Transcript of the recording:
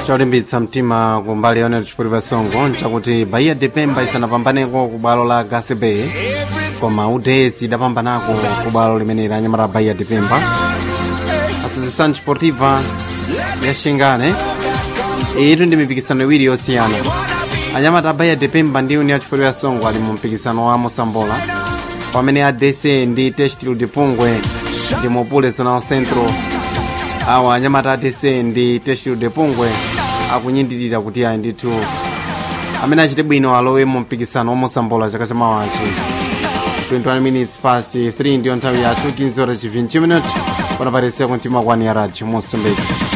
cholimbitsa mtima kumbali yone chipolipa songo nchakuti bahia de pemba isanapambaneko ku bwalo la gasebe koma udesi idapambanako ku bwalo limene la anyamata bahia de pemba associação desportiva ya xingane iyitu ndi mipikisano iwiri yosiyana anyamata bahia de pemba ndi união chipolipa songo ali mu mpikisano wa mosambola pamene adc ndi testil de pungwe ndi mopule zonal centro awa anyamata adc ndi testil de pungwe akunyindirira kuti ayi ndithu amene achite bwino alowe mu mpikisano wamosambola chaka chamawachi 21 minutes past 3 ndiyo nthawi yathu 15 horas 20 minutes panapareseku mtima kwani ya radio mosambiki